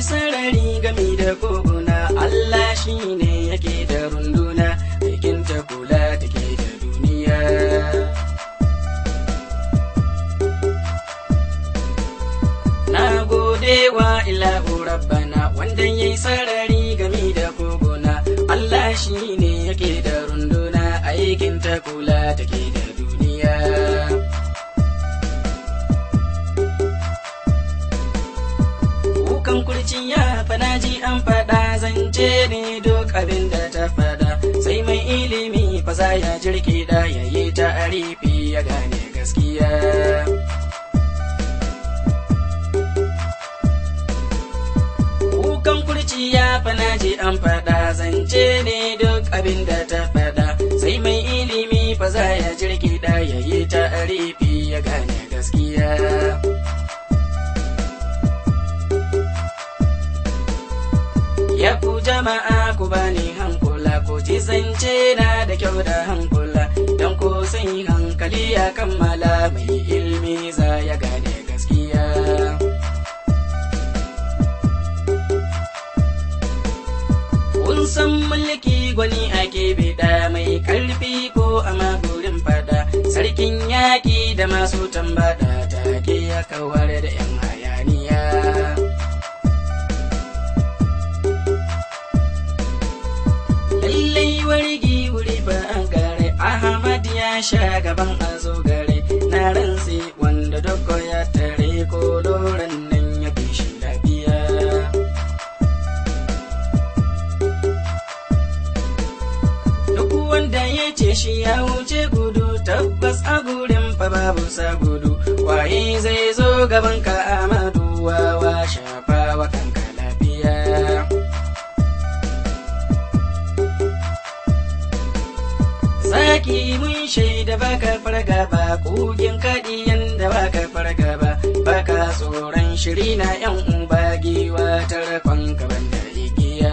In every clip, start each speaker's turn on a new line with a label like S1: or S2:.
S1: sarari gami da koguna Allah shi ne yake da runduna aikin ta kula take da duniya na gode wa ilahu rabbana wanda yayi sarari gami da koguna Allah shi ne yake da runduna aikin ta kula take da duniya kukan kurciya fana ji an faɗa zance ne duk abin da ta faɗa sai mai ilimi fa za ya jirki da yayi ta arifi ya gane gaskiya kukan kurciya fana ji an faɗa zance ne duk abin da ta faɗa sai mai ilimi fa za ya jirki da yayi ta arifi ya gane gaskiya Ya ku jama'a ku bani hankula ko ji zance na da kyau da hankula don ko sai hankali ya kammala mai ilmi za ya gane gaskiya. Kun san mulki gwani ake bida mai karfi ko a magurin fada sarkin yaƙi da masu tambada take ya kawar da 'yan hayaniya. lallai wargi wuri ba an gare ahmad ya sha gaban a zo gare na rantsi wanda doko ya tare ko doron nan ya fi shi lafiya duk wanda ya ce shi ya wuce gudu tabbas a gurin fa babu sa gudu waye zai zo gaban ka amadu wawa shafa wa kanka lafiya Zaki mun shaida baka farga ba kugin kaɗiyan da baka farga ba baka tsoron shiri na yan uba giwa tarkon gaban da igiya.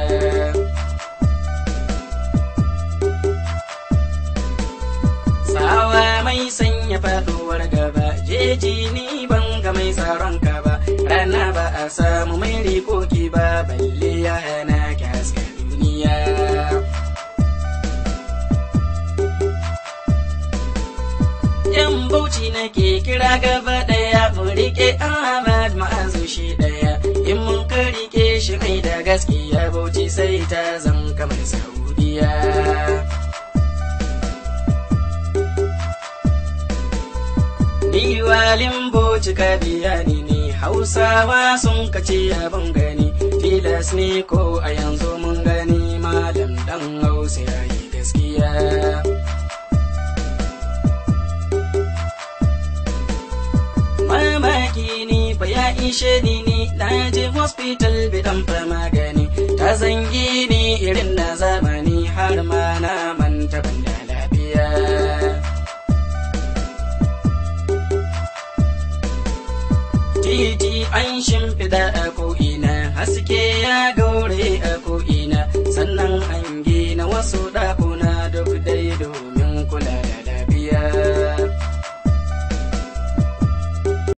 S1: Tsawa mai sanya faɗuwar gaba jeji ni ban ga mai tsaron ka ba rana ba a samu mai rikoki ba balle ya hana ki haska duniya. yan bauchi nake kira gaba daya mu rike Ahmad ma'azu shi daya in mun ka rike shi mai da gaskiya bauchi sai ta zam kamar Saudiya Ni walin boci ka biya ni ne Hausawa sun kace abin gani tilas ne ko a yanzu mun gani malam dan Hausa yayi gaskiya mamaki ni fa ya ishe ni ni na je hospital bidan fa magani ta zangi ni irin na zamani har ma na manta ban da lafiya titi an shimfida a ko'ina haske